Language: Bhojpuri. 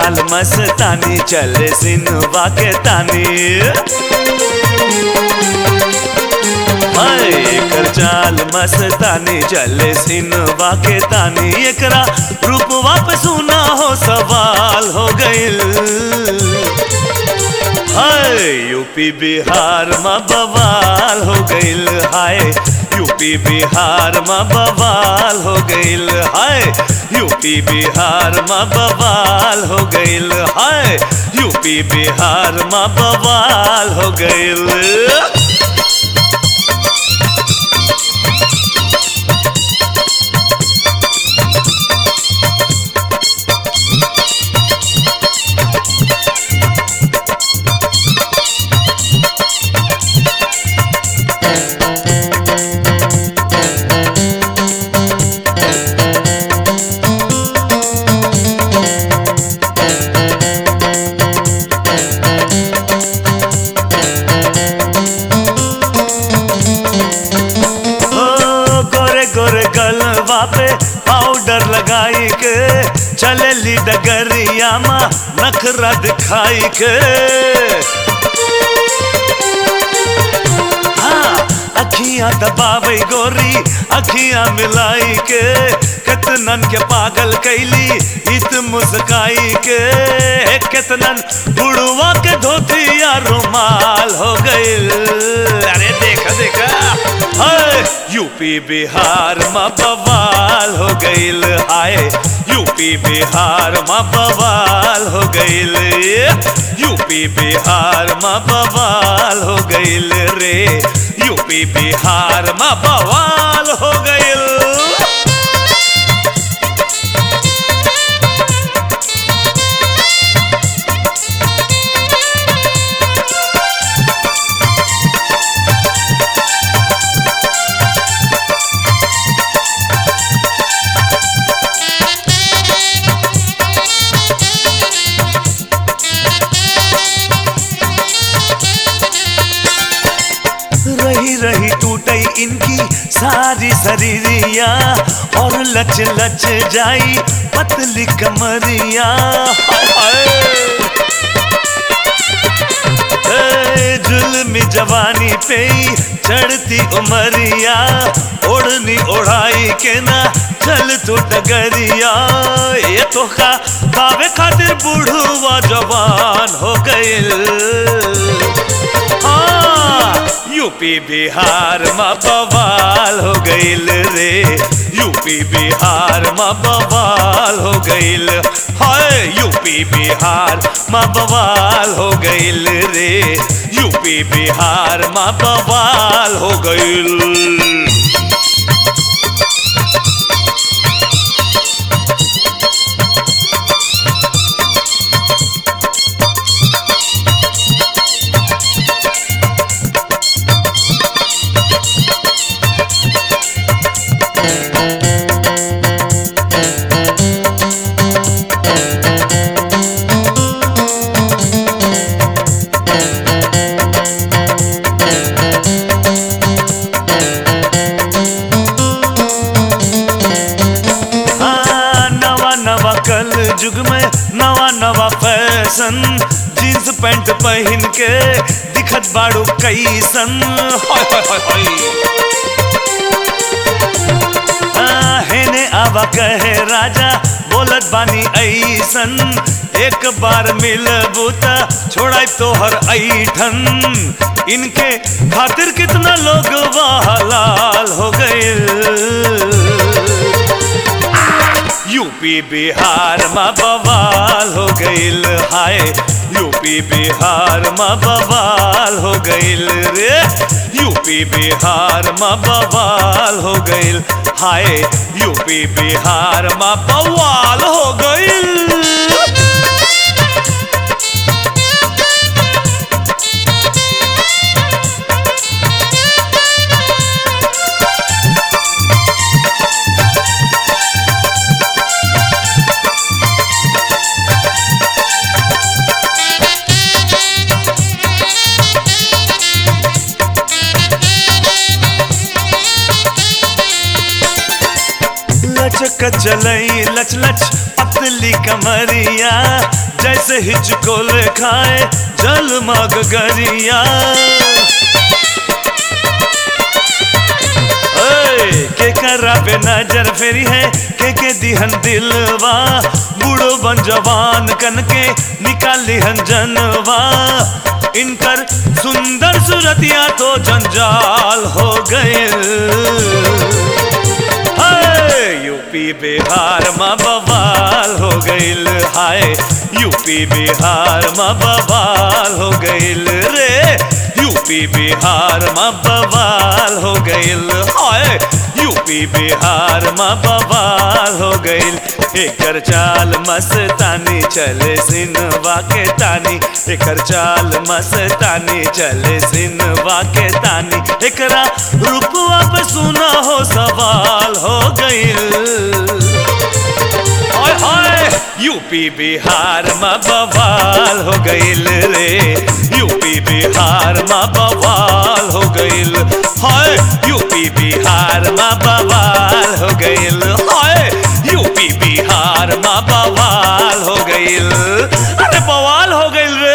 चाल मस्तानी चले सिनवा के तानी हाय एकर चाल मस्तानी चले सिनवा के तानी एकरा रूपवा पे सुना हो सवाल हो गइल हाय यूपी बिहार में बवाल हो गइल हाय यूपी बिहार में बवाल हो गइल हाय यूपी बिहार में बवाल हो गइल हाय यूपी बिहार में बवाल हो गइल ओ, गोरे गोरे गलवा पे पाउडर लगाई के चलेली डगरिया मा नखरा दिखाई के हाँ अखियां दबावे गोरी अखियां मिलाई के कितनन के पागल कैली इत मुस्काई के कितनन बुढ़वा के धोतिया रुमाल हो गइल अरे देखा देखा हाय यूपी बिहार में बवाल हो गइल हाय यूपी बिहार में बवाल हो गइल यूपी बिहार में बवाल हो गइल रे यूपी बिहार में बवाल हो गइल रही रही टूटई इनकी सारी शरीरिया और लच लच जाई पतली कमरिया हाय हाय। ए, जुल्मी जवानी पे ही चढ़ती उमरिया ओढ़नी ओढ़ाई के ना चल तो डगरिया ये तो खा खावे खातिर बूढ़वा जवान हो गइल हाँ, यूपी बिहार में बवाल हो गइल रे यूपी बिहार में बवाल हो गइल हाय यूपी बिहार में बवाल हो गइल रे यूपी बिहार में बवाल हो गइल हाँ, नवा नवा कल युग में नवा नवा फैशन जींस पैंट पहन के दिखत बाड़ू कैसन हाय हाय हाय हाय हाँ, हेने आवा कहे राजा बोलत बानी ऐसन एक बार मिलबू त छोड़ाई तोहर ऐठन इनके खातिर कितना लोग लाल हो गए यूपी बिहार में बवाल हो गइल हाय यूपी बिहार में बवाल हो गइल रे यूपी बिहार में बवाल हो गइल हाय यूपी बिहार में बवाल हो गइल कचलई लच लच पतली कमरिया जैसे हिचकोल खाए जल मग गरिया ओए, के करा पे नजर फेरी है के के दिहन दिलवा बूढ़ो बन जवान कन के निकाली हन जनवा इनकर सुंदर सूरतिया तो जंजाल हो गए यूपी बिहार में बवाल हो गईल हाय यूपी बिहार में बवाल हो गईल रे यूपी बिहार में बवाल हो गईल हाय यूपी बिहार में बवाल हो गईल एकर चाल मस्तानी चले सिनवा के तानी एकर चाल मस्तानी चले सिनवा के तानी एकरा रूपवा पे सुना हो सवाल हो गईल हाय हाय यूपी बिहार में बवाल हो गईल रे यूपी बिहार में बवाल हो गईल हाय यूपी बिहार में बवाल हो गईल हाय यूपी बिहार में बवाल हो गईल अरे बवाल हो गईल रे